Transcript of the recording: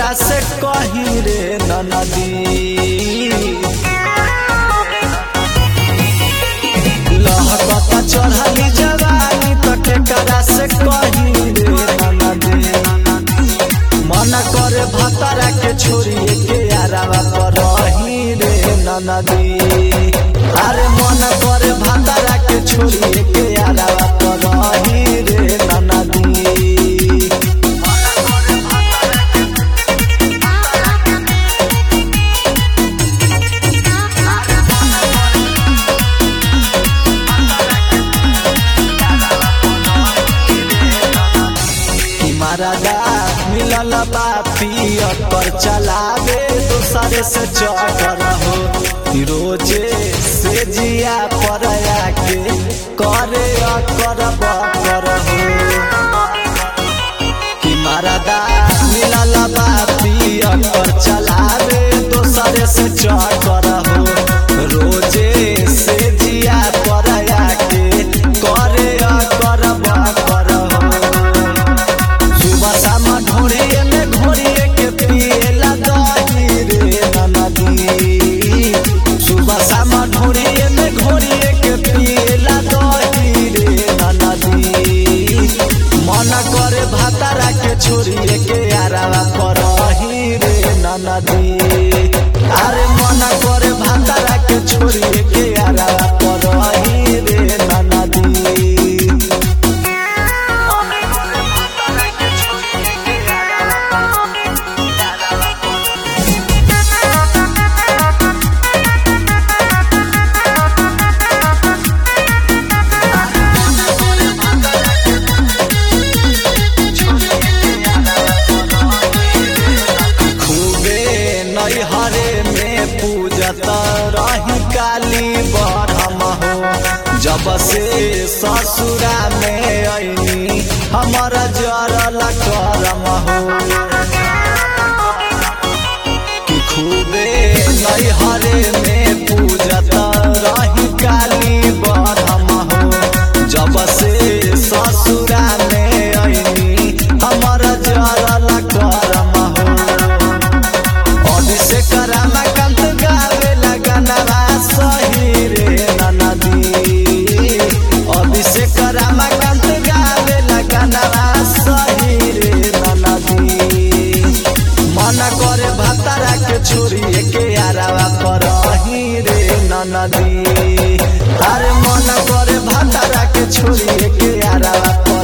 केकरा से कही रे ननदी लहकता चढ़ली जवानी त केकरा से कही रे ननदी मन करे भतरा के छोड़िए के यारावा पर रही रे ननदी अरे मन करे भतरा के छोड़िए के यारावा पर रही रे ननदी कि महाराजा मिलल बा पियर पर चलावे दूसरे से चढ़ हो रोजे से जिया पर आके करे अकर बकर हो कि महाराजा मिलल बा पियर पर चलावे दूसरे से चढ़ हो रोजे से जिया पर आके करे अकर बकर हो सुबह शाम ढोड़िए में घोड़िए के पिएला दही रे ननदी सुबह शाम ढोड़िए में घोड़िए के पिएला दही रे ननदी मन करे भातारा के छोड़िए के आरावा करही रे ननदी अरे मन करे भातारा के छोड़िए के आरावा करही रे ननदी खूबे नैहरे में पूजत रही काली बरम हो जब से ससुरा में ऐनी हमर जरल करम हो कि खूबे नैहरे में पूजत रही काली बरम हो जब से ससुरा में ऐनी हमर जरल करम हो अभिषेक रामाकांत गावे लगनवा सही रे ननदी अभिषेक रामाकांत गावे लगनवा सही रे ननदी मन करे भतरा के छोड़िए के आरावा पर रे ननदी अरे मन करे भतरा के छोड़िए के आरावा पर